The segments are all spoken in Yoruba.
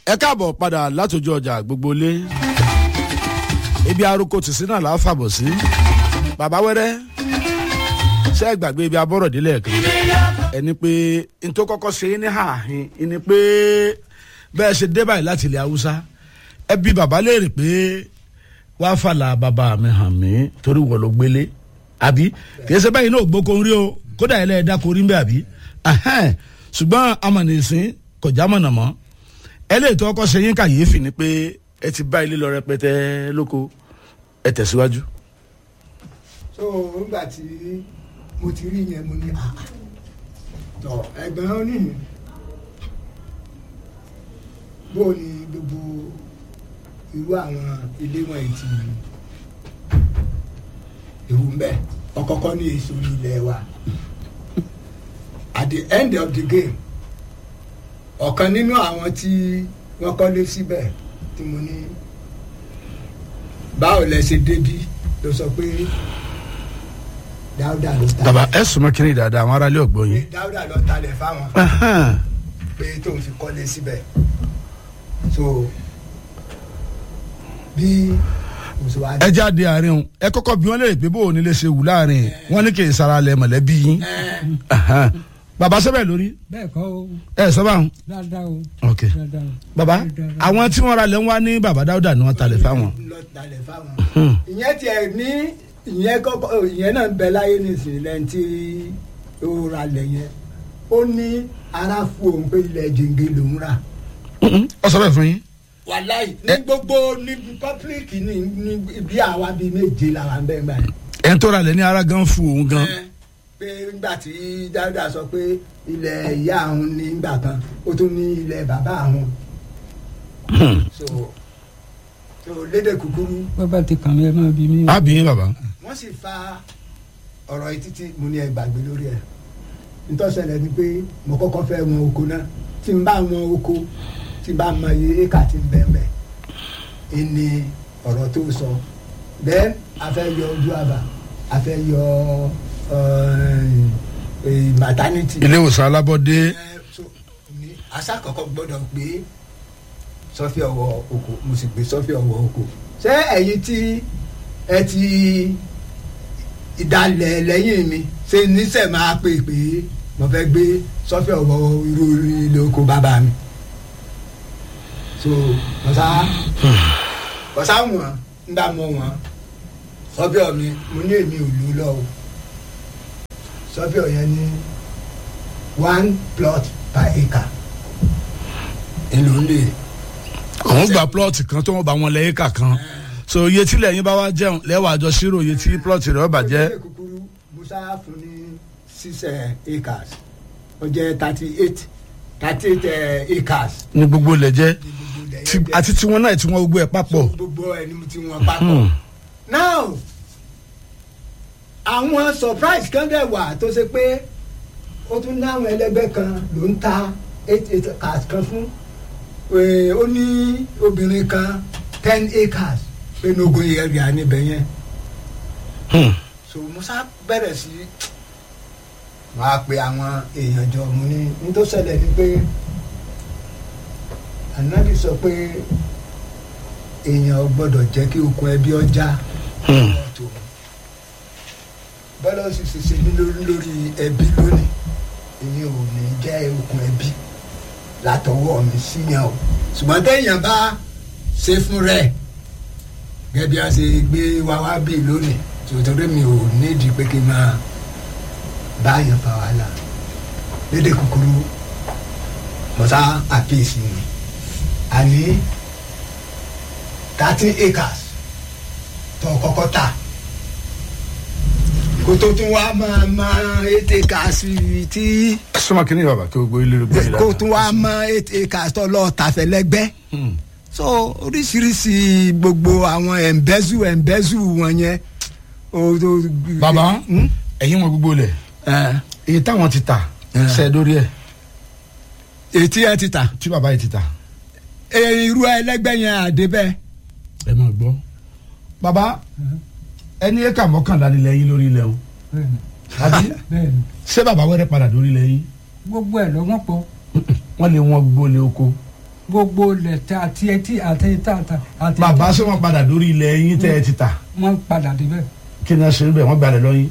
ẹ káàbọ̀ padà látòjú ọjà gbogbo lé ibi arúgbó tìsí náà là á fàbọ̀ sí bàbá wẹ́rẹ́ ṣé ẹ gbàgbé ibi abọ́rọ̀ délẹ̀ kan ẹni pé n tó kọ́kọ́ ṣe é ní ààhin ẹni pé bẹ́ẹ̀ ṣe dé báyìí láti ilẹ̀ haúsá ẹ bí bàbá léèrè pé wàá fàlà bàbá mi hàn mí torí wọ́n ló gbélé àbí kìí ṣe báyìí náà gbóko ń rí o kódà ilẹ̀ ẹ̀dá kò rí ń bẹ́ àbí ṣùgbọ́n amọ̀nìsín kò já mọ̀nà mọ́ ẹlẹ́yìí tó kọ́kọ́ ṣe yín kàyéfì ni pé ẹ ti bá ilé lọ rẹpẹtẹ lóko ẹ tẹ̀síwájú. so nígbà tí mo ti rí yẹn mo ní ah tọ ẹgbẹ́ wọn nìyí bó o ní gbogbo irú àwọn ilé wọn yìí ti ewu mbẹ ọkọkọ ní èso ilẹ̀ wa at the end of the game ọ̀kan nínú àwọn tí wọ́n kọ́lé síbẹ̀ tí mo ní báwo lẹ ṣe débí ló sọ pé dáúdà ló ta bàbá ẹ sùnmọ́ kiri dáadáa àwọn aráàlú ọ̀gbọ́n pé yín. dáúdà ló talẹ̀ fáwọn pé tóun fi kọ́lé síbẹ̀ so bí mo ṣe wá ẹ jáde àárín o ẹ kọ́kọ́ bí wọ́n lè pé bó o nílé ṣe wù láàrin wọ́n ní kì í sara lẹ mọ̀lẹ́bí yín. bàbá sẹ́bẹ̀ lórí bẹ́ẹ̀ kọ́ o ẹ sọ báwọn. dáadáa o ok dáadáa o. bàbá àwọn tí wọ́n ra lẹ́ ń wá ní bàbá dáúdà ni wọ́n talẹ̀ fáwọn. lọ talẹ̀ fáwọn. ìyẹn tiẹ̀ ní ìyẹn kọ́kọ́ ìyẹn náà ń bẹ láyé nísìnyí lẹ́yìn tí ó ra lẹ̀ yẹn ó ní ara fún òun pé ilẹ̀ jẹ̀ǹgẹ̀ lòún rà. ọ sọ bẹ́ẹ̀ fún yín. wàláì ní gbogbo ní pọ́pílìkì ní ní bí àwa bíi méje làwọn bẹ́ẹ̀ gbà yẹn. ẹ̀ ń tó ra lẹ̀ ní ara gan fún òun gan. Ẹ, pé nígbà tí dáúdà sọ pé ilẹ̀ ìyá àwọn ní ìgbà kan ó tún ní ilẹ̀ bàbá àwọn. so so lédè kúkúrú bàbá ti kàn mí ẹ máa bí mi. o. àbí yín bàbá. wọ́n sì fa ọ̀rọ̀ yìí títí mo ní ẹ gbàgbé lórí ẹ̀ nítòsẹ̀lẹ̀ ni pé mo kọ́kọ́ fẹ́ wọn oko náà tí n bá wọn oko tí n bá mọ iye éka tí n bẹ́ẹ̀ bẹ́ẹ̀ ẹni ọ̀rọ̀ tó sọ then a fẹ́ yọ ojú àbá a fẹ́ yọ eh, eh, maternity. ilé ìwòsàn alábọ́dé. Eh, so, ní aṣàkọ́kọ́ gbọ́dọ̀ gbé sọ́fì ọwọ́ oko mo sì gbé sọ́fì ọwọ́ oko ṣé ẹ̀yin tí ẹ ti ìdálẹ̀ lẹ́yìn mi ṣe níṣẹ́ máa pè pé mo fẹ́ gbé sọ́fì ọwọ́ irú ilé oko bàbá mi so bọ́sá bọ́sá wọn ń bá mọ wọn sọ́fì ọ̀ mi mo ní èmi ò lò lọ o sọ́fì ọ̀ yẹn ní one plot per acre èlò ń lè òun gba plọ̀tì kan tó wọ́n bá wọn lẹ́yìn kà kan so iye tí lẹ́yìn bá wá jẹun lẹ́wọ̀ àjọ ṣírò iye tí plọ̀tì rẹ̀ ọba jẹ́ Ọjọ́ kúkúrú musa fún ní six eh, acres ó jẹ́ thirty eight thirty eight eh, acres ní gbogbo ilẹ̀ jẹ́ ní gbogbo ilẹ̀ Tí- yẹn jẹ́. àti tiwọn náà tí wọ́n gbogbo ẹ̀ papọ̀. gbogbo ẹni tí wọ́n papọ̀. now àwọn surprise kan dẹ̀ wà tó ṣe pé ó tún ní àwọn ẹlẹgbẹ́ kan ló ń ta eight acres kan fún Eh, ó ní obìnrin kan ten acres pé nogo area níbẹ̀ yẹn Hmm. so musa bẹ̀rẹ̀ sí wọ́n á pe àwọn èèyàn jọ mu ní ní tó ṣẹlẹ̀ ni pé anabi sọ pé èèyàn ò gbọ́dọ̀ jẹ́ kí okùn ẹbí ọjà Hmm. tó bọ́lá ó sì ṣe ṣe ní lórí lórí ẹbí lónìí èmi ò ní jẹ́ okùn ẹbí látọwọ́ mi síyàn o ṣùgbọ́n téèyàn bá ṣe fún rẹ̀ gẹ́gẹ́ bí a ṣe gbé wa wá bí lónìí tòótọ́rọ́ mi ò nídìí pé kí n máa bá yàn fa wàhálà lédè kúkúrú mọ̀tá àpèsè mi àní thirteen acres tó kọ́kọ́ ta kó tó tún wá máa máa eight acres tí sọmọ kìíní bàbá kí gbogbo ilé rẹ gbé yìí kó tún wá máa eight acres tó lọ́ọ́ tàfẹ́ lẹ́gbẹ́ so oríṣiríṣi gbogbo àwọn ẹ̀ǹbẹ́zù ẹ̀ǹbẹ́zù wọn yẹn. o- o- bàbá Hmm? ẹ̀yin wọn gbogbo ilẹ̀ Eh, iye táwọn ti ta Eh. ṣe lórí ẹ̀ ètí ẹ ti tà tí bàbá yìí ti ta Eh, irú ẹlẹgbẹ́ yẹn àdébẹ́ ẹ máa gbọ́. bàbá ẹni ẹ̀ka mọ́kànlá nílẹ̀ yín lórí ilẹ̀ o bẹ́ẹ̀ni àbí bẹ́ẹ̀ni ṣé bàbá wẹ́rẹ́ padà lórí ilẹ̀ yín gbogbo ẹ̀ lọ́wọ́ pọ̀ wọ́n lé wọn gbólé oko gbogbo ilẹ̀ tí àti etí àti tá àti àti bàbá ṣé wọn padà lórí ilẹ̀ yín tẹ́ ẹ ti tà wọ́n padà débẹ̀ kí ni ẹ ṣe ń bẹ̀ wọ́n gbalẹ̀ lọ́yìn.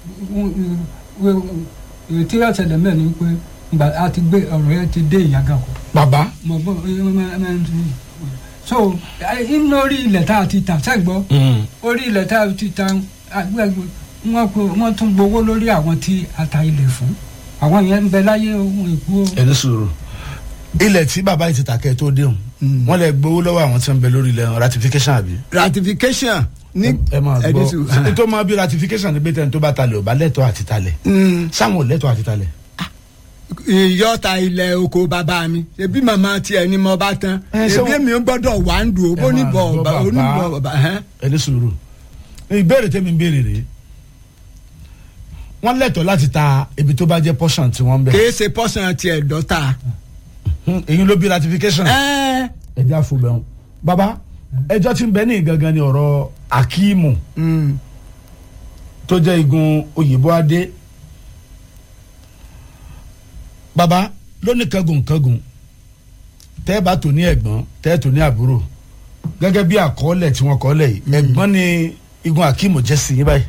èyí tí yóò ṣẹlẹ̀ mẹ́rin ni pé ìgbà a ti gbé ọ̀rọ̀ yẹn ti dé ìyàgà kọ. bàbá mọ̀ bọ́ so inú orí ilẹ̀ tá a ti tà sẹ́gbọ́ orí ilẹ̀ tá a ti tà agbẹ́gbẹ́ wọ́n kó wọ́n tún gbowó lórí àwọn tí a ta ilẹ̀ fún àwọn yẹn ń bẹ láyé ohun ìkú o. ẹni sùúrù ilẹ̀ tí bàbá yìí ti tà kẹ́ ẹ tó déhùn wọ́n lè gbowó lọ́wọ́ àwọn tí wọ́n bẹ lórí ilẹ̀ ratification àbí. ratification ní ẹ máa ẹni gbọ́ sùn. tó máa bí ratification ní bẹ́tẹ̀ tó bá talẹ̀ ò bá lẹ́tọ̀ọ́ àti talẹ̀ sáwọn ò lẹ́tọ̀ọ́ àti talẹ̀. ìyọ́ta ilẹ̀ oko bàbá mi ṣebí màmá tiẹ̀ ni mo bá tán Ẹ, ṣé ṣebí wọ́n- mi gbọ́dọ̀ wà ń dùn ó Ẹ bó ní máa bọ̀ gbọ́ ọ̀bà bàbá. oníbọ̀ ọ̀bà ẹ̀hẹ́n. ẹni sùúrù ìbéèrè tẹ́mi ń béèrè rèé wọ́n lẹ́tọ̀ọ́ láti ta ibi tó bá jẹ́ portion tí wọ́n ń bẹ̀. kìí ṣe pọ́sán tiẹ̀ dọ́ta. Hmm, èyí ló bí ratification. ẹ́ẹ́ ẹjẹ àfọbẹ̀hún baba ẹjọ́ tí ń bẹ ní gangan ni ọ̀rọ̀ akíìmù mm, tó jẹ́ igun òyìnbó adé baba lónìí kangun kangun tẹ́ ẹ bá tò ní ẹ̀gbọ́n tẹ́ ẹ tò ní àbúrò gẹ́gẹ́ bí àkọọ́lẹ̀ tí wọ́n kọ́ọ́lẹ̀ yìí ẹ̀gbọ́n ni igun akíìmù jẹ́ sí yín báyìí.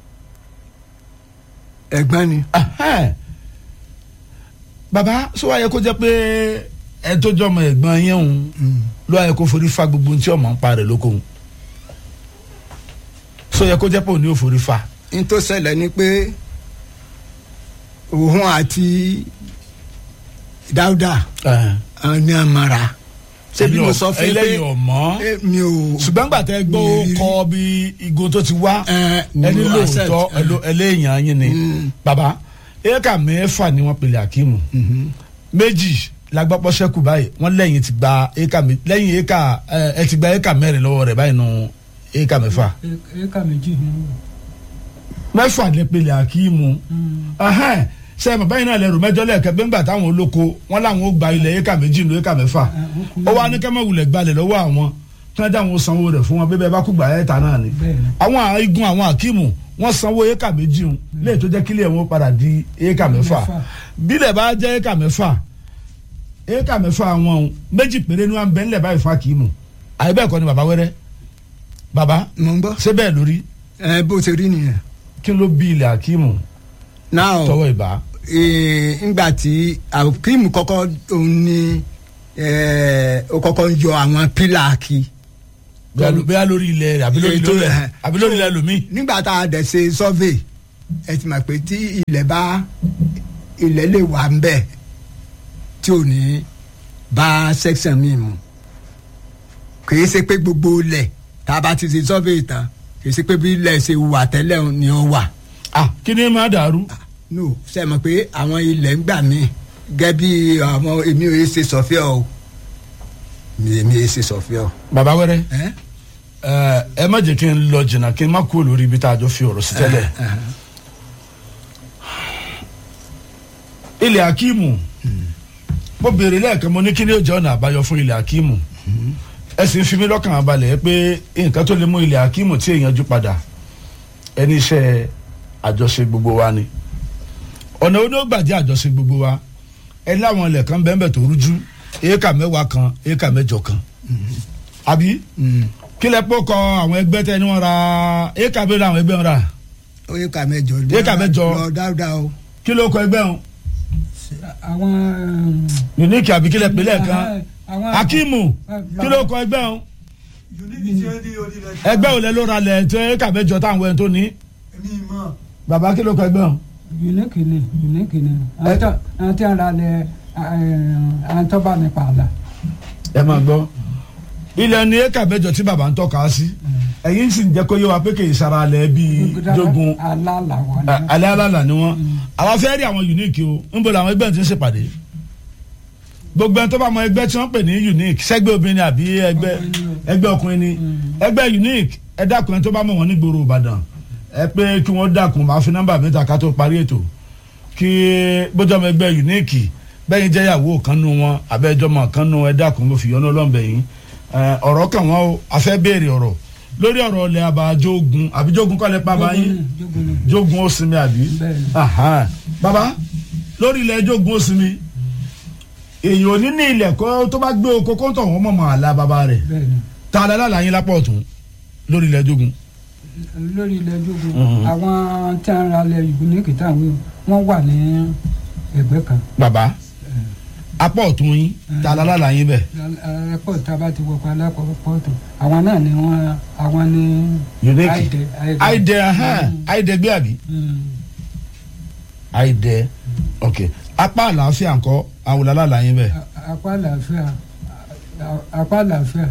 ẹ̀gbọ́n ni. Ahẹ́n. baba sọ wáyé kó jẹ́ pé ẹ tó jọmọ ẹ̀gbọ́n yẹn òun ló wáyé kó forí fa gbogbo ohun tí ọmọ ń pa rẹ̀ lóko òun sọ yẹ kó jẹ́ pé òun ni ó forí fa. n tó ṣẹlẹ̀ ni pé òun àti dáúdà àwọn ní àmàrà ṣé bí mo sọ fún yín pé ẹlẹ́yìn ọ̀mọ́ eh, mi ò. ṣùgbọ́n gbà tẹ́ gbọ́ ó mi rí- kọ́ bí igun tó ti wá Eh, ẹni mo accept, lóòótọ́ eh. ẹlò- ẹlẹ́yìn yín ni Mm. baba éèkà mẹ́fà ni wọ́n pèlè akíìmù Mhm. méjì lagbapọ̀ sẹ́kù báyìí wọ́n lẹ́yìn ti gba éèkà mi lẹ́yìn éèkà ẹ ẹ ti gba éèkà mẹ́rin lọ́wọ́ rẹ̀ báyìí nù éèkà mẹ́fà éka méjì ni wọ́n. mẹ́fà lè pèlè akíìmù ahẹ́n ṣe é bàbá yìí náà lẹ́rù mẹ́jọ lẹ́ẹ̀kẹ́ bí ńgbà táwọn olóko wọn làwọn ó gba ilẹ̀ éèkà méjì nù éèkà mẹ́fà ó wá ní kẹ́mẹ́ wulẹ̀ gbalẹ̀ lọ́wọ́ àwọn kí wọ́n dáwọn sanwó rẹ̀ fún wọn bíbẹ́ bá kú gbà ẹ́ta náà ni Bẹ́ẹ̀ni. àwọn igun àwọn akíìmù wọ́n sanwó éèkà méjì hùn léè tó jẹ́ kílẹ̀ wọn padà di éèkà mẹ́fà Mẹ́fà. bílẹ̀ bá jẹ́ éèkà mẹ́fà éèkà mẹ́fà wọn hùn méjì péré ni wọ́n bẹ́ ńlẹ̀ báyìí fún akíìmù àyè bẹ́ẹ̀ kọ́ ni bàbá wẹ́rẹ́ bàbá mo ń gbọ́. ṣé bẹ́ẹ̀ lórí ẹ bó ṣe rí nìyẹn. kí ló bí ilẹ̀ akíìmù now tọwọ́ ìbá eh, ngbà tí akim kọ́kọ́ òun ni eh, ó kọ́kọ́ ń yọ àwọn pílà kí. bẹ́ẹ̀ lórí ilẹ̀ rẹ̀ àbí lórí Ètò ilẹ̀ ẹ̀. àbí lórí ilẹ̀ lómi. nígbà tá a dẹ̀ ṣe survey ẹ ti mọ̀ pé tí ilẹ̀ bá ilẹ̀ lè wà ń bẹ̀ tí ò ní bá section mi mu kìí ṣe pé gbogbo ilẹ̀ tá a bá ti ṣe survey tán kìí ṣe pé bí ilẹ̀ ṣe wà tẹ́lẹ̀ ni ó wà ah kí ni máa dàrú. no ṣe mọ̀ pé àwọn ilẹ̀ ń gbà mí gẹ́gẹ́ bí àwọn èmi ò yẹ ṣe sọ̀fíà o èmi ò yẹ ṣe sọ̀fíà o. bàbá wẹ́rẹ́ ẹ́ ẹ ẹ má jẹ́ kí n lọ jìnnà kí n má kú lórí ibi tá a jọ fi ọ̀rọ̀ sí tẹ́lẹ̀. ilẹ̀ akíìmù mo béèrè lẹ́ẹ̀kan mo ní kí ni ó jẹ́ ọ̀nà àbáyọ fún ilẹ̀ akíìmù ẹ sì ń fi mí lọ́kàn abalẹ̀ pé nǹkan tó lè mú ilẹ̀ akíìmù tí èèyàn jú padà ẹni iṣẹ́ àjọṣe gbogbo wa ni ọ̀nà onígbàjẹ́ àjọṣe gbogbo wa ẹ láwọn ilẹ̀ kan bẹ́ẹ̀ bẹ́ẹ̀ tó rújú éékà mẹ́wàá kan éékà mẹ́jọ kan àbí kí lẹ pọ́ kọ àwọn ẹgbẹ́ tẹ ni wọ́n ra éékà bẹ́ẹ̀ làwọn ẹgbẹ́ wọn ra ó yẹ ká mẹ́jọ Éékà mẹ́jọ. lọ dáadáa o. kí ló kọ ẹgbẹ́ wọn àwọn. unique àbí kí lẹ pè lẹ́ẹ̀kan àwọn. akimu kí ló kọ ẹgbẹ́ wọn ẹgbẹ́ òlẹ ló ra lẹ̀ tó éékà mẹ́jọ táwọn ẹni tó ní bàbá kí ló kọ ẹgbẹ́ wọn. unique ni unique ni àwọn tó- àwọn tí wọn ra lẹ àwọn tó bá nípa àlà. ẹ máa gbọ́ ilẹ̀ ní éékà mẹ́jọ tí bàbá ń tọ́ka sí ẹ̀yin sì ń jẹ́ kó yé wa pé kì í sara lẹ̀ bíi jogun àlà làwọn a- ni. alẹ́ alálà ni wọ́n àwa fẹ́ rí àwọn unique o ń bọ̀ làwọn ẹgbẹ́ ti ń ṣèpàdé gbogbo ẹni tó bá mọ ẹgbẹ́ tí wọ́n pè ní unique sẹ́gbẹ́ obìnrin àbí ẹgbẹ́ ẹgbẹ́ ọkùnrin ni ẹgbẹ́ unique ẹ dákun ẹni tó bá mọ̀ wọ́n ní gbòòrò Ìbàdàn ẹ pé kí wọ́n dákun máa fi nọ́mbà mẹ́ta ká tó parí ètò kí bójú ọmọ ẹgbẹ́ unique bẹ́yìn jẹ́ ìyàwó kan nu wọn abẹ́jọ́ mọ̀ kan nu ẹ dákun mo fi yọ́nú ọlọ́mọbẹ̀ yín ẹ, ọ̀rọ̀ kan wọn o a fẹ́ béèrè ọ̀rọ̀ lórí ọ̀rọ̀ ilẹ̀ abajogun àbíjogun kọ́lẹ̀ pa báyìí jogun ni jogun ó sinmi àbí Bẹ́ẹ̀ni. Aha. baba lórí ilẹ̀ jogun ó sinmi èèyàn ò ní ní ilẹ̀ kó tó bá gbé oko kó tọ̀ wọ́n mọ̀ mọ́ àlá bàbá rẹ̀ bẹ́ẹ̀ ni ta alálàlá yín lápá ọ̀tún lórí ilẹ̀ jogun. lórí ilẹ̀ jogun Mhm. àwọn tí a ń ra ilẹ̀ unique táwọn wọ́n wà ní ẹgbẹ́ kan bàbá apá ọ̀tún yín ta alálàlá yín bẹ̀ airport tá a bá ti wọkọ̀ alápọ̀pọ̀tù àwọn náà ni wọ́n àwọn ni unique àìdẹ àìdẹ àìdẹ gbé àbí àìdẹ ok apá àlàáfíà ńkọ́ àwọn alálàlá yín bẹ̀ apá àlàáfíà apá àlàáfíà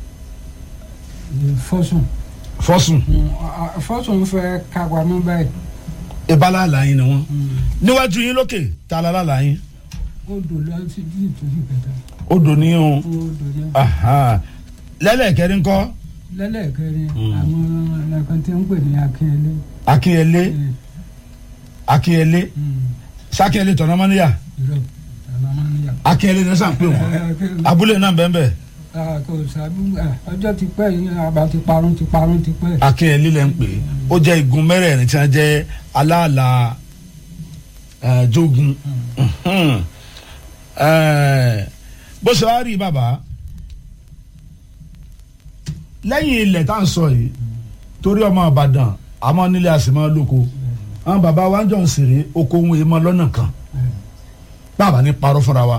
fọ́sùn fọ́sùn fọ́sùn fẹ́ káwa mọ́ báyìí ìbálàlá yín ni wọ́n níwájú yín lókè ta alálàlá yín ó dò lọ sí bí ìtòsí kẹta odò ní o ó dò ní. aha lẹ́lẹ̀kẹ́rin kọ́ lẹ́lẹ́kẹrin Mm. àwọn ẹnìkan tí ń pè ní akínyẹlé akínyẹlé akínyẹlé sákínyẹlé tọ̀nàmọ́níyà ìrọ̀ àlàmánìyà. akínyẹlé ní sàn pé wọn abúlé náà bẹ́ẹ̀ bẹ́ẹ̀ kò sábú ọjọ́ ti pẹ́ yìí àbá ti parun ti parun ti pẹ́. akínyẹlé lẹ́ ń pè é ó jẹ́ igun mẹ́rẹ̀ẹ̀rin tí wọ́n jẹ́ aláàlá eh, jogun Mhm. Eh, bó ṣe wá rí bàbá lẹ́yìn ilẹ̀ tá à ń sọ yìí torí ọmọ Ìbàdàn àmọ́ nílé àsìmọ́ lóko àwọn bàbá wa ń jọ ń sèré oko ohun èèmọ lọ́nà kan bàbá ní parọ́ fúnra wa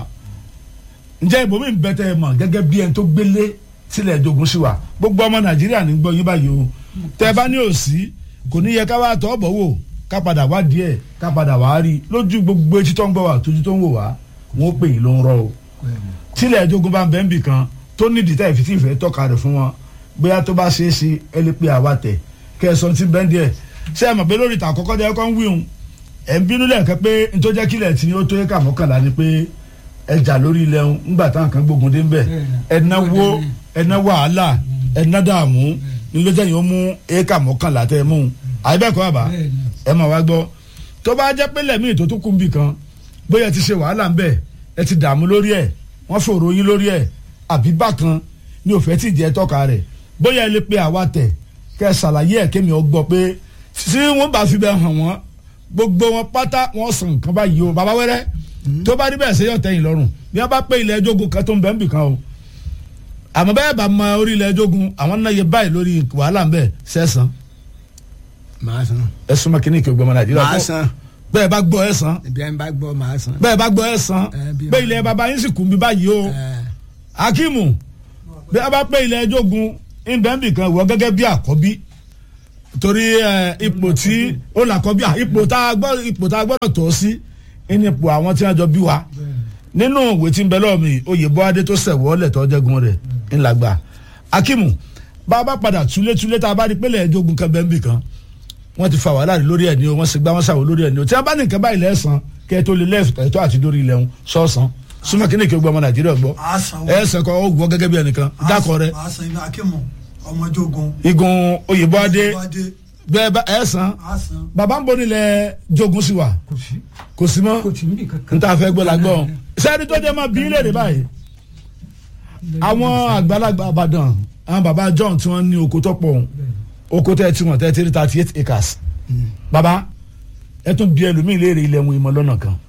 ǹjẹ́ ibòmí ń bẹ́tẹ̀ ẹ mọ̀ gẹ́gẹ́ bí ẹni tó gbélé sílẹ̀ jogun sí wa gbogbo ọmọ Nàìjíríà ní gbọ́ yín báyìí o tẹ́ ẹ bá ní òsì kò ní yẹ ká wá tọ́ bọ̀ wò ká padà wá díẹ̀ ká padà wá rí i lójú gbogbo etí tó ń gbọ́ wa tójú tó ń wò wá wọn ó pè yín ló ń rọ o tílẹ̀ jogun bá ń bẹ́ ń bì kan tó nídìí tá ìfitì ìfẹ́ tọ́ka rẹ̀ fún wọn bóyá tó bá ṣeé ṣe ẹ lè pe àwa tẹ̀ kẹsàn-án ti bẹ́ẹ̀ díẹ̀ ṣé ẹ mọ̀ pé lórí ìta àkọ́kọ́ jẹ́ kọ́ ń wíhun ẹ̀ ń bínú lẹ́ẹ̀kẹ́ pé n tó jẹ́ kílẹ̀ tí ó tó yẹ ká mọ́kànlá ni pé ẹjà lórí ilẹ̀ ń ńgbà táwọn kan gbógun dé ń bẹ̀ ẹ̀náwó ẹ̀ná wàhálà ẹ̀ná dààmú ni ló jẹ́ yìí ó mú éka mọ́kànlá tẹ́ ẹ mú un àyíbẹ̀kọ́ àbá ẹ máa wá gbọ́ tó bá jẹ́ pé lẹ́mí ètò tó kún bì kan bóyá ẹ ti ṣe wàhálà ń bẹ̀ ẹ ti dààmú lórí ẹ̀ wọ́n fòrò yín lórí ẹ̀ àbí bákan ni òfẹ́ tí jẹ́ tọ́ka rẹ̀ bóyá ẹ lè pe àwa tẹ̀ kẹ́ ẹ ṣàlàyé ẹ̀ kémi ọ gbọ́ pé tí wọ́n bá fi bẹ́ẹ̀ hàn wọ́n gbogbo wọn pátá wọ́n sàn nǹkan báyìí o bàbá wẹ́rẹ́ tó bá rí bẹ́ẹ̀ ṣe yọ̀ tẹ́yìn lọ́rùn bí wọ́n bá pé ilẹ̀ ẹjọ́gun kan tó ń bẹ̀ ń bì kan o àmọ́ bẹ́ẹ̀ bá mọ orí ilẹ̀ ẹjọ́gun àwọn náà yẹ báyìí lórí wàhálà ń bẹ̀ sẹ́sàn màá san ẹ súnmọ́ kí ní kí o gbọmọ nàìjíríà màá san bẹ́ẹ̀ bá gbọ́ ẹ san ibi ẹ̀ ń bá gbọ́ màá san. bẹ́ẹ̀ bá gbọ́ ẹ san Eh, bí- bẹ́ẹ̀ ilẹ̀ baba yín sì kún bí báyìí o Eh, akimu bí a bá pé ilẹ̀ ẹjọ́gun ìbẹ́ǹbì kan wọ gẹ́gẹ́ bí àkọ́bí torí ẹ, ipò tí ó là kọ́ bí à, ipò tá a gbọ́ ipò tá a gbọ́dọ̀ tọ́ sí ní ipò àwọn tí wọ́n jọ bí wa nínú ìwé tí ń bẹ lọ́wọ́ mi oyè bọ́adé tó sẹ̀wọ́ lẹ̀ tó jẹ́gun rẹ̀ ńlágbà akimu bá a bá padà túlétúlé tá a bá rí pélé ẹjọ́gun kan bẹ́ǹbì kan wọ́n ti fa wàhálà rí lórí ẹ̀ ní o wọ́n sì gbá wọn sàwọ́ lórí ẹ̀ ní o tí wọ́n bá ní nǹkan báyìí lẹ́sàn kẹ́ ẹ tó lè lẹ́ẹ̀tọ́ àti lórí ilẹ̀ ń sọ́ọ̀sán súnmọ́ kí ní kí o gbọ́ ọmọ nàìjíríà gbọ́ a san ẹ sẹ́kọ̀ ó gbọ́ gẹ́gẹ́ bí ẹnìkan dákọ̀ rẹ a san ibi akímù ọmọjogun igun oyèbọ́adé Ọmọdé, bẹ́ẹ̀ bá ẹ san a san bàbá ń bọ̀ nílẹ̀ jogun sí wa kò sí kò sí mọ́ kò sí níbi kankan. n ta fẹ́ gbọ́ la gbọ́ sẹ́ni tó jẹ́ máa bí ilé rẹ̀ báyìí àwọn àgbàlagbà àbàdàn àwọn bàbá john tí wọ́n ní oko tó pọ̀ òun oko tẹ́ tí wọ́n tẹ́ tí thirty eight acres bàbá ẹ tún bí ẹlòmíì léèrè ilẹ̀ wọn ìmọ̀ lọ́nà kan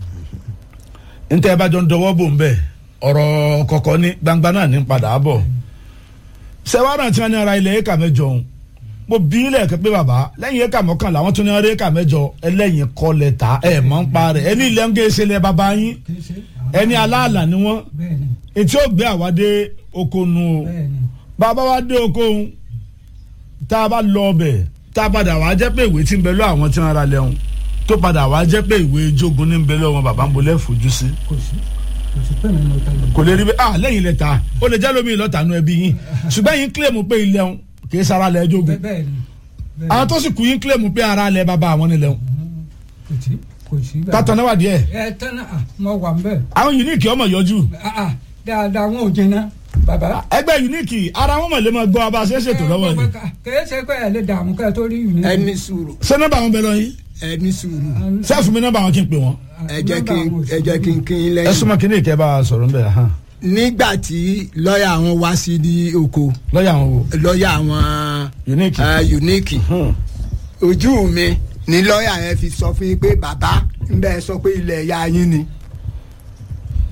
ntẹ́ ẹ bá jọ ń dọwọ́ bò ń bẹ̀ ọ̀rọ̀ kọ̀kọ́ ní gbangba náà ní padà bọ̀ sẹ́wárà tí wọ́n ní ara ilẹ̀ éka mẹ́jọ òun mo bí ilẹ̀ kẹ́ pé bàbá lẹ́yìn éka mọ́kànlá wọ́n tún ní ara éka mẹ́jọ ẹlẹ́yìn kọ́ lẹ́ta ẹ̀ mọ́ ń pa rẹ̀ ẹni ilẹ̀ ń gé ṣe lẹ́ bàbá yín Kì í ṣe. ẹni aláàlá ni wọ́n bẹ́ẹ̀ni etí ó gbé àwádé oko nu o bẹ́ẹ̀ni bàbá wa dé oko òun tá a bá lọ ọbẹ̀ tá a padà wá jẹ́ pé ìwé tí ń bẹ lọ àwọn tí wọ́n ra lẹ́hùn tó padà wá jẹ́ pé ìwé jogun ní ń bẹ lọ wọn bàbá ń bolẹ̀ fojú sí kò sí kò sí pé mi mo ta lọ. kò lè rí bẹ́ẹ̀ ah lẹ́yìn ilẹ̀ ta ó lè jẹ́ lómi ìlọ́ta nu ẹbí yín ṣùgbọ́n yín kílèmù pé ilẹ̀ ń kì í sara lẹ̀ jogun Bẹ́ẹ̀- bẹ́ẹ̀ni bẹ́ẹ̀ni. àwọn tó sì kú yín kílèmù pé ara lẹ̀ bàbá àwọn nílẹ̀ ń kò sí kò sí. bẹ́ẹ̀. kátó náà wà díẹ̀ ẹ tẹ́lẹ̀ à mo wà ń bẹ̀. àwọn unique ọmọ yọjú Ah, ah, dáadáa wọn ò jẹná bàbá. ẹgbẹ́ unique ara wọn mọ̀ lè máa gbọ́ abá ṣe é ṣètò lọ́wọ́ yìí kèé ṣe pé ẹ lè dààmú kẹ́ ẹ tó rí ìwé. ẹni sùúrù ṣé nọ́mbà wọn bẹ lọ yín ẹni sùúrù sẹ́ẹ̀fù mi nọ́mbà wọn kí n pè wọ́n ẹ jẹ́ kí n ẹ jẹ́ kí n kí n ẹ lẹ́yìn. súnmọ́ kí ní ìkẹ́ bá a sọ̀rọ̀ ń bẹ̀ hàn nígbà tí lọ́ọ̀yà wọn wá sí ní oko lọ́ọ̀yà wọn wò lọ́ọ̀yà wọn unique. eh, unique Hmm. ojú mi ni lọ́ọ̀yà yẹn fi sọ fún yín pé bàbá ń bẹ́ẹ̀ sọ pé ilẹ̀ ìyá yín ni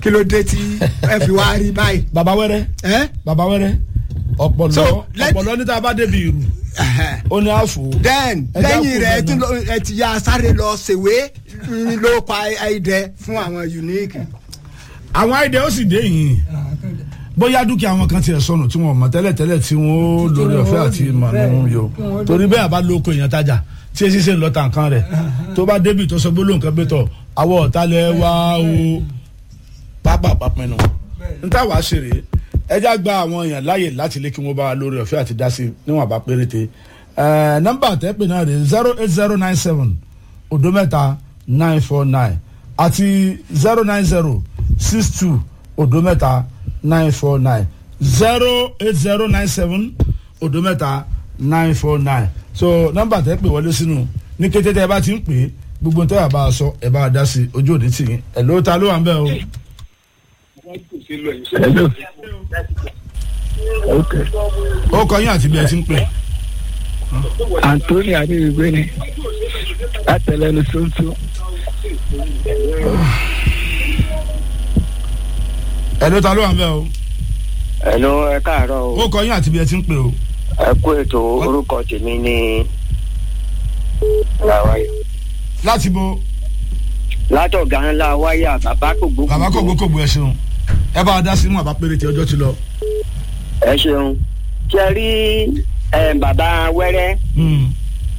kí ló dé tí ẹ fi wá rí báyìí. baba wẹrẹ ẹ baba wẹrẹ ọpọlọ So, let- ọpọlọ níta bá débi ìrù ó ní àfò. then Ẹ já lẹ́yìn kó rẹ̀ ẹ bẹ́ẹ̀ tún náà. lọ- ẹ ti ya sáré lọ ṣèwé mm, ló pa ẹ̀ẹ́dẹ fún àwọn unique. àwọn àìdè ó sì dé yìí bóyá dúkìá wọn kan tiẹ̀ sọnù tí wọn mọ̀ tẹ́lẹ̀tẹ́lẹ̀ tí wọ́n lórí ọ̀fẹ́ àti mànú yo torí bẹ́ẹ̀ bá lóko èèyàn tajà tí èsì ṣe ń lọ tàǹkan rẹ̀ tó bá débi tó sọ gbólóhùn kan bẹ́tọ̀ àwọ̀ ọ̀tálẹ̀ wá o pápá pápẹ́ nù. n tá wàá ṣeré ẹjá gba àwọn èèyàn láàyè láti lé kí wọ́n bá wa lórí ọ̀fẹ́ àti dá sí i níwọ̀n bá péréte Ẹ̀, nọ́mbà tẹ́pẹ́ náà rè zero eight zero nine seven odo mẹ́ta nine four nine àti zero nine zero six two odo mẹ́ta nine four nine zero eight zero nine seven odo mẹ́ta nine four nine so nọ́mbà tẹ́ pè wọlé sínú ní kété tẹ́ ẹ bá ti ń pè é gbogbo tẹ́ ẹ bá a sọ ẹ bá a dá sí i ojú òní tì yín ẹ̀ ló ta ló wà ń bẹ̀ o. Hello. Okay. ó kọ yín àti bí ẹ ti ń pè. Anthony Adéwìgbé ni látẹlẹnu tuntun. ẹ̀ ló ta ló wà ń bẹ̀ o. ẹnu ẹ káàárọ̀ o ó kọ yín àti bí ẹ ti ń pè o. ẹ kú ètò orúkọ tèmi ní làwáyé láti bo látọ̀gá ńlá wáyà bàbá kò gbókùn bàbá kò gbókògbó ẹ ṣeun ẹ bá a dá sí inú àbá péréte ọjọ́ ti lọ. ẹ ṣeun ṣe rí ẹ, bàbá wẹ́rẹ́ Hmm.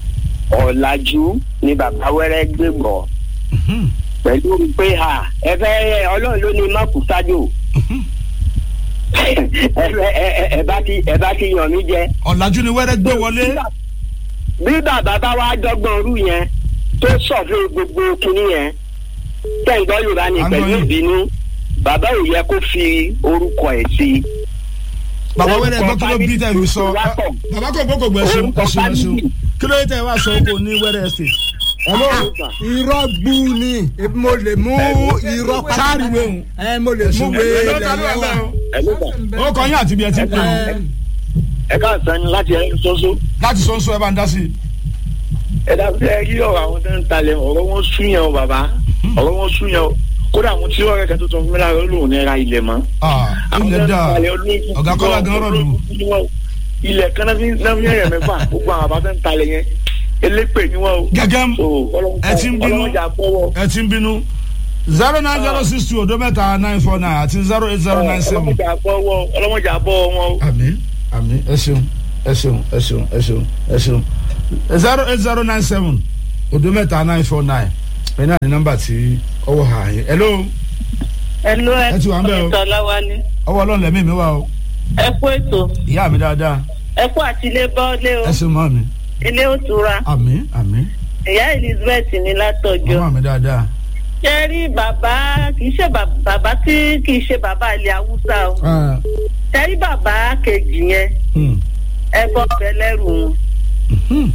ọ̀làjú ni bàbá wẹ́rẹ́ gbé bọ̀ Hmm. pẹ̀lú pé ha ẹ fẹ́ ọlọ́run ló ní mọ́kù sájò ẹ fẹ́- ẹ- ẹ- ẹ bá ti ẹ bá ti yàn mí jẹ. ọ̀làjú ni wẹ́rẹ́ gbé wọlé. bí bàbá bá wá dọ́gbọ́n rú yẹn tó sọ̀fẹ́ gbogbo kinní yẹn tẹ̀gbọ́n yorùbá ní À ń pẹ̀lú gbọ́ yín. ìbínú bàbá ò yẹ kó fi orúkọ ẹ̀ sí i. bàbá wẹ́rẹ́ Orúkọ gbọ́ kí ló bí tẹ̀ fi sọ Lápọ̀. bàbá kò gbókògbó ẹ ṣeun ẹ ṣeun ẹ ṣeun kí ló yẹ tẹ̀ wá sọ oko ní wẹ́rẹ́ estate. hello irọ́ gbú ni mo lè mú irọ́ sáàrì wéhùn. ẹ mo lè mú ẹ wéé ló ta ló wà ń bẹ̀ o. ẹ ló gbà ó kọ yín àti bí ẹ ti ń pè o. ẹ káàsán ni láti ẹni ṣoṣo láti sọ ń sọ ẹ bá ń dá sí i. ẹ dàbí ẹ yí ọ̀rọ̀ àwọn tó ń talẹ̀ ọ̀rọ̀ wọn sún yẹn o bàbá ọ̀rọ̀ wọn sún yẹn o kódà àwọn tí ọ̀rẹ́ kan tó tọ́ fún mi lára olóhùn náírà ilẹ̀ mọ́. Ah, ilẹ̀ dà ọ̀gá kọ́lá gan rọ̀ lù. ilẹ̀ kan náà fi náà fi yẹn mẹ́fà gbogbo àwọn àbá tó ń talẹ̀ yẹn elépè ni wọn o. gẹ́gẹ́ So, Ọlọ́run- ẹ ti ń bínú Ọlọ́run jà fọwọ́. ẹ ti ń bínú zero nine zero six two odo mẹ́ta nine four nine àti zero eight zero nine seven. Ọlọ́run jà fọwọ́ Ọlọ́run jà bọ́ wọn o. àmì àmì ẹ ṣeun ẹ ṣeun ẹ ṣeun ẹ ṣeun ẹ ṣeun zero eight zero nine seven odo mẹ́ta nine four nine ẹ náà ní nọ́mbà tí ọwọ́ hà yín hello Hello, ẹ Ẹ ti wà ń bẹ̀ o. ètò ọlọ́wálé. ọwọ́ ọlọ́run lẹ́mí mi wá o Ẹ kú ètò. ìyá mi dáadáa Ẹ kú àti ilé bọ́ọ̀lé o. ẹ ṣeun mọ́ mi Ilé òtura. àmì àmì Ìyá Elizabeth ní látọ̀jọ́. mọ́ mi dáadáa Ṣé rí bàbá kì í ṣe bàbá bàbá tí kì í ṣe bàbá ilẹ̀ Haúsá o. Ah, Ṣé rí bàbá kejì yẹn? hmm, Ẹ bọ́ bẹ lẹ́rù wọn. hmm,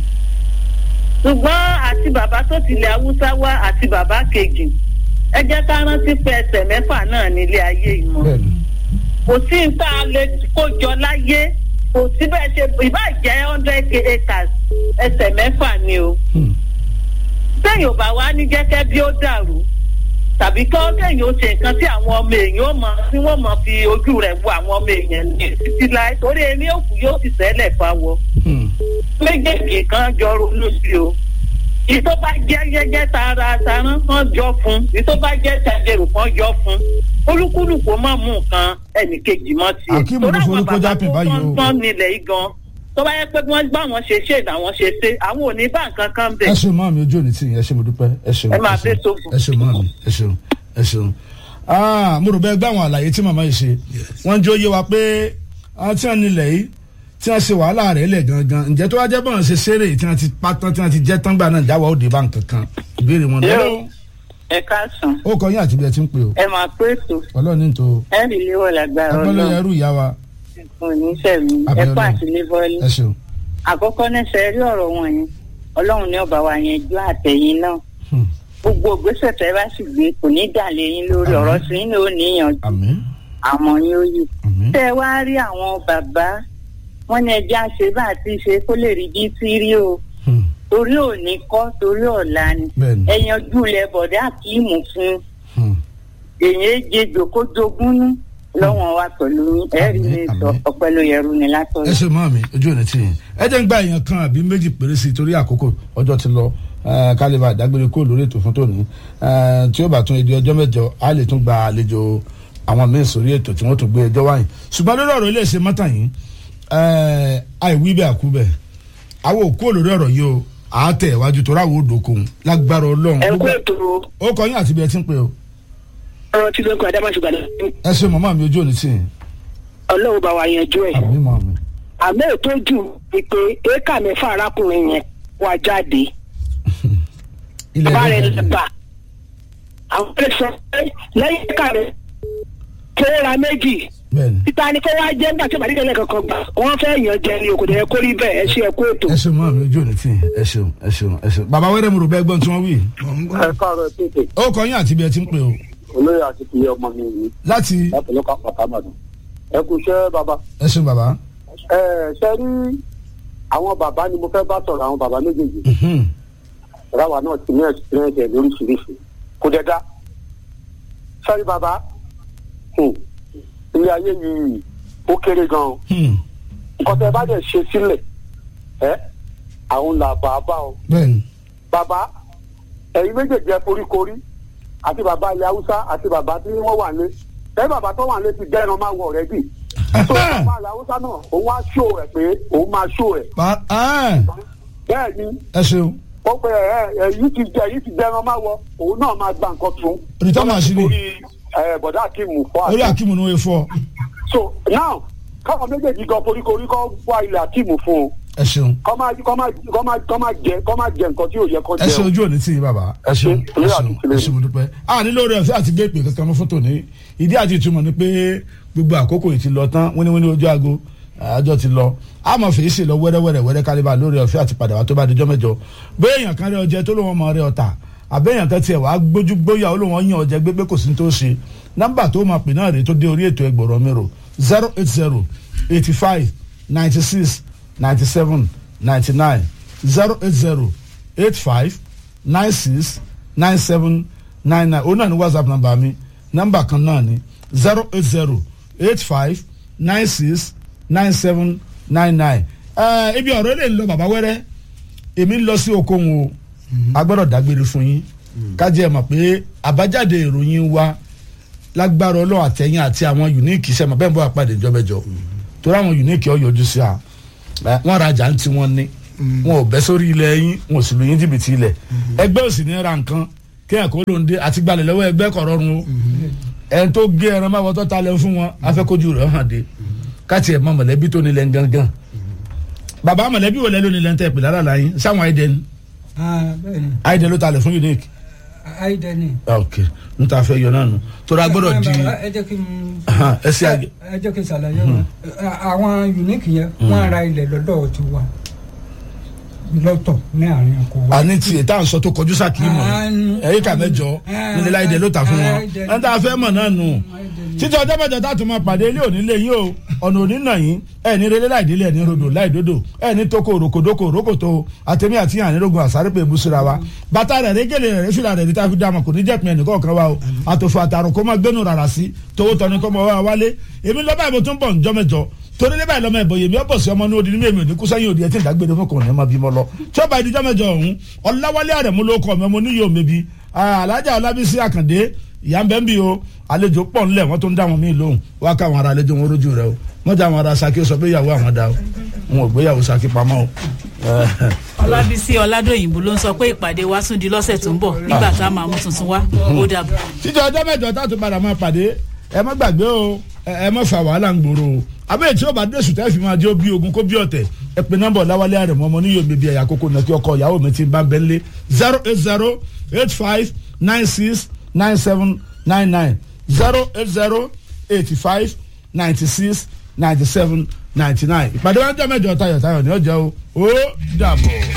Ṣùgbọ́n àti bàbá tó ti ilẹ̀ Haúsá wá àti bàbá kejì. Ẹ jẹ́ ká rántí pé ẹsẹ̀ mẹ́fà náà nílé ayé ìmọ̀. bẹ́ẹ̀ni kò sí nǹkan lè kó jọ láyé kò sí bẹ́ẹ̀ ṣe ìbá jẹ́ hundred acres ẹsẹ̀ mẹ́fà ni o. hmm, sẹ́yìn ò bá wá ní jẹ́kẹ́ bí ó dàrú tàbí kọ́ kẹ́yìn ó ṣe nǹkan tí àwọn ọmọ èèyàn ó mọ tí wọ́n mọ fi ojú rẹ̀ wo àwọn ọmọ èèyàn ní títí láì torí èmi òkú yóò sì sẹ́lẹ̀ fáwọ. hmm, méjèèjì kan jọ ronú sí o ìtọ́ bá jẹ́ gẹ́gẹ́ tara taran kan jọ fún ìtọ́ bá jẹ́ tàjẹrù kan jọ fún olúkúlùkù má mú nǹkan ẹnìkejì mọ́ tiẹ̀. Akeem ló forúkọ jápè báyìí o. tó ń nílẹ̀ yìí gan tó bá yẹ pé wọ́n bá wọn ṣe ṣe làwọn ṣe ṣe àwọn ò ní bá nǹkan kan bẹ̀. ẹ ṣeun mọ́ mi ojú òní tì yín ẹ ṣe mo dúpẹ́ ẹ ṣeun Ẹ máa ṣeun, bẹ́ sófin. ẹ ṣeun mọ́ mi ẹ ṣeun ẹ ṣeun. Ah, mo rò bẹ́ẹ̀ gbá àwọn àlàyé tí màmá yìí ṣe wọ́n jó yé wa pé àwọn tí wọ́n nílẹ̀ yìí tí wọ́n ṣe wàhálà rẹ̀ lẹ̀ gangan ǹjẹ́ tó wá jẹ́ bọ́n ṣe ṣeré tí wọ́n ti pátán tí wọ́n ti jẹ́ tán gbà náà jáwọ́ òde bá nǹkan kan ìbéèrè wọn Yóò. lọ́wọ́ ẹ káàsán ó kọ yín àti bí ẹ ti ń pè o ẹ máa pé ètò ọlọ́run ní tó ẹ rí léwọ̀ lágbára ọpọlọ ọlọ́run ẹrú ìyá wa oníṣẹ́mi ẹ Àbí kó Ọlọ́run. àtìlébọ́lé ẹ ṣeun àkọ́kọ́ náà ṣe rí ọ̀rọ̀ wọn yẹn ọlọ́run ní ọba wa yẹn ju àtẹ̀yìn náà Hmm. gbogbo ògbésẹ̀ tẹ́ bá sì gbé kò ní dàlẹ́ yín lórí Àmín. ọ̀rọ̀ sí ní ò níyànjú àmín àmọ́ yín ó yè. àmín tẹ́ ẹ wá rí àwọn bàbá wọn ní ẹjẹ́ àṣẹ bá àti ṣe kó lè rí bí tí rí o Hmm. torí òní kọ́ torí ọ̀la ni bẹ́ẹ̀ni ẹ̀yàn ojúlẹ̀ bọ̀dá kìímù fún Hmm. èyàn jẹjọ kó jogún ní lọ́wọ́n wa pẹ̀lú yín ẹ̀rí Àmín, mi sọ àmín. ọpẹ́ ló yẹrù ni ẹ látọ̀rọ̀. ṣe mọ́ mi ojú ò ní tì yín ẹ jẹ́ ń gba èèyàn kan àbí méjì péré sí i torí àkókò ọjọ́ ti lọ eh, kálíbà dágbére kó lórí ètò fún tòní Eh, tí ó bá tún èdè ọjọ́ mẹ́jọ á lè tún gba àlejò àwọn míín sórí ètò tí wọ́n tún gbé ẹjọ́ wáyìn ṣùgbọ́n lórí ọ̀rọ̀ iléeṣẹ́ mọ́tà yìí eh, àìwí bẹ́ẹ̀ àkú bẹ́ẹ̀ àwọn òkú olórí ọ̀rọ̀ yìí o àátẹ̀ iwájú tó ráwọ̀ òdòkun lágbára ọlọ́run ẹ kú gbogbo- ètò ó kọ yín àti bí ẹ ti ń pè o ọ̀rọ̀ tí lóko adámásùgbà náà ẹ ṣe mọ̀mọ́ mi ojú ò ní tì yín ọlọ́run bá wa yanjú ẹ̀. àmì mọ̀ mi. àmọ́ ètò jù ni pé éékà mẹ́fà arákùnrin yẹn wà jáde ilẹ̀ bá rẹ̀ ẹ̀dá lẹ́bà àwọn ẹ̀ sọ pé lẹ́yìn éékà rẹ̀ tó ra méjì bẹ́ẹ̀ni títa ni kó wá jẹ́ nígbà tí màdí tẹ̀lé kankan gbà wọ́n fẹ́ yàn jẹ ni òkòdè yẹn kó rí bẹ́ẹ̀ ẹ ṣe ẹ kú ètò. ẹ ṣeun mọ́ mi ojú ò ní tì yín ẹ ṣeun ẹ ṣeun ẹ ṣeun bàbá wẹ́rẹ́ mo rò bẹ́ẹ̀ gbọ́n tí wọ́n wí. mò ń gbọ́. ẹ káàárọ̀ tètè ó kọ yín àti bí ẹ ti ń pè o olóyè àti tìyẹ ọmọ mi yìí láti láti lọ́kà pàtàmàdù ẹ kú iṣẹ́ bàbá ẹ ṣeun bàbá. ẹ ṣe rí àwọn bàbá ni mo fẹ́ bá sọ̀rọ̀ àwọn bàbá méjèèjì Mhm. ráwa náà ti ní experience ẹ̀ lóríṣiríṣi kò dẹ̀ dá sẹ́rí bàbá hmm, ilé ayé yìí ó kéré gan-an Hmm. nǹkan tẹ́ ẹ bá dẹ̀ ṣe sílẹ̀ ẹ àwọn làbà bá ọ bẹ́ẹ̀ni bàbá ẹ̀yin méjèèjì ẹ foríkorí àti bàbá ilẹ̀ haúsá àti bàbá tí wọ́n wà lé ẹ bàbá tó wà lé ti dẹ́ran máa wọ̀ rẹ́ bì tó bàbá ilẹ̀ haúsá náà òun wá ṣó ẹ̀ pé òun máa ṣó ẹ̀ Ba- ah, bẹ́ẹ̀ ni ẹ ṣeun ó pe ẹ ẹ èyí ti jẹ èyí ti dẹ́ran máa wọ òun náà máa gba nǹkan tún. Return machine. orí ẹ bọ̀dá akíìmù fọ́ orí àti akíìmù ni wọ́n fọ́ so now káwọn méjèèjì gan foríkorí kọ́ wá ilẹ̀ akíìmù fún un ẹ ṣeun kọ́ máa kọ́ máa kọ́ máa kọ́ máa jẹ kọ́ máa jẹ nǹkan tí ò yẹ kó ẹ jẹ ṣe o. ojú òní tì yín bàbá ẹ ṣeun ẹ Orí ṣeun àtúntìlẹ̀. ẹ ṣeun mo dúpẹ́ a nílò rẹ̀ ọ̀fẹ́ àti gbé ìpè kankan mọ́ fótó ní ìdí àti ìtumọ̀ ni pé gbogbo àkókò yìí ti lọ tán wíníwíní ojú aago àjọ ti lọ a mọ̀ fèé ṣe lọ wẹ́rẹ́wẹ́rẹ́ wẹ́rẹ́ kálíbà lórí ọ̀fẹ́ àti padà wá tó bá dijọ́ mẹ́jọ bóyá èèyàn kan rí ọjẹ́ tó lóun ọmọ rẹ ọ̀tà àbẹ́yàn kan tiẹ̀ wàá gbójú gbóyà ó lóun ọyàn ọjẹ́ gbégbé kò sí ní tó ṣe nọ́mbà tó máa pè náà rèé tó dé orí ètò ẹgbọ̀rọ̀ mi rò zero eight zero eighty five ninety six ninety seven ninety nine zero eight zero eight five nine six nine seven nine nine òun náà ni whatsapp number mi nọ́mbà kan náà ni zero eight zero eight five nine six nine seven nine nine. ẹ ibi ọ̀rọ̀ lè lọ bàbá wẹ́rẹ́ èmi ń lọ sí okòwò o a gbọ́dọ̀ dágbére fún yín kájẹ́ ẹ mọ̀ pé àbájáde ìròyìn wa lágbára ọlọ́run àtẹ̀yìn àti àwọn unique iṣẹ́ mọ̀ bẹ́ẹ̀ bọ́ àpàdé ìjọbẹ̀jọ torí àwọn unique ọ̀ yọjú sí a ẹ, wọ́n rajà ń tí wọ́n ní wọn ò bẹ́ sórí ilẹ̀ yín wọn ò sì lu yín jìbìtì ilẹ̀ ẹgbẹ́ òsì ní ra nǹkan kéèyàn kó ló ń dé àti gbalẹ̀ lọ́wọ́ ẹgbẹ́ kọ̀rọ̀run o ẹni tó gé ẹran máa wọ́tọ́ ta lẹ́ fún wọn afẹ́kójú rẹ̀ hàn dé káti ẹ̀ mọ mọ̀lẹ́bí tó nílẹ̀ gangan bàbá mọ̀lẹ́bí wo lẹ́ ló nílẹ̀ ń tẹ̀ pè lára la yín sáwọn àìdẹ ni Ah, bẹ́ẹ̀ ni àìdẹ ló talẹ̀ fún unique àìdẹ ni. ok n ta fẹ́ yọ náà nù torí a gbọ́dọ̀ di Bàbá, ẹ jẹ́ kí n Ahan, ẹ ṣe àgẹ. ẹ jẹ́ kí n ṣàlàyé wọn àwọn unique yẹn wọ́n ra ilẹ̀ lọ́dọ̀ ti wa lọ́tọ̀ ní àárín ọkọ̀ wa. àní tiẹ̀ tá à ń sọ tó kọjú sáà kì í mọ̀ Àánú. ẹ̀yìn kà mẹ́jọ Ah, nílẹ̀ láìdẹ ló ta fún wọn Àìdẹ. ẹ̀ ń tá a fẹ́ mọ̀ náà nù títí ọjọ́ mẹ́jọ tá a tún máa pàdé ilé òní lé yín o ọ̀nà òní nà yín ẹ̀ ní relé láìdílé ẹ̀ ní rodò láìdodo ẹ̀ ní toko òrokòdoko òrókòtò àtẹ̀mí àti ànírógun àsárépè ìbúsíra wa bàtà rẹ̀ régèlè rẹ̀ fìlà rẹ̀ níta fi dá ọmọ kò ní jẹ́ pin ẹnì kọ̀ọ̀kan wa o àtòfò àtàrò kó máa gbénu rárá sí tówó tọ́ni kọ́ mọ́ wa wálé èmi lọ́ba ìbò tó ń bọ̀ ǹjọ́ mẹ́jọ torí níbẹ̀ lọ́mọ ẹ̀bọ̀ yèmí ọ̀bọ̀ sí ọmọ ní odi ní mímí òní kú sẹ́yìn òdi ẹ̀ tí ń dágbére fún kòrò ní ọmọ bímọ lọ tí ó bá ìdíjọ́ mẹ́jọ ọ̀hún ọ̀làwálé àrẹ̀mú ló kọ́ mi ọmọ oníyè òmèbí alájà ọlábísí àkàndé ìyá ń bẹ́ ń bí o àlejò pọ̀ ńlẹ̀ wọ́n tó ń dá wọn míì lóhùn wá ká àwọn ará àlejò wọn rójú rẹ o wọ́n já àwọn ará saki sọ pé ìyàwó àwọn dá o wọn ò gbéyàwó saki pamọ́ o. ọlábísí ọládòyìnbó ló ń sọ pé ìpàdé wa tún di lọ́sẹ̀ tó ń bọ̀ nígbà tá a máa mú tuntun wá ó dàbọ̀. títí ọjọ́ mẹ́jọ tá a tún padà máa pàdé ẹ má gbàgbé o ẹ ẹ má fa wàhálà ń gbòòrò o abẹ́rẹ́ tí ó bá dẹ̀sùn tẹ́ fi máa jẹ́ bí ogun kó bí ọ̀tẹ̀ ẹ pe nọ́mbà ọ̀làwálé àrẹ̀mọ́ ọmọ níyò bèbí ẹ̀yà kókó nàkí ọkọ ìyàwó mi ti bá ń bẹ́ńlé zero eight zero eight five nine six nine seven nine nine zero eight zero eighty five ninety six ninety seven ninety nine ìpàdé wọn jẹ́ mẹ́jọ tayọ̀tayọ̀ ní ọjọ́ o ó dàbọ̀.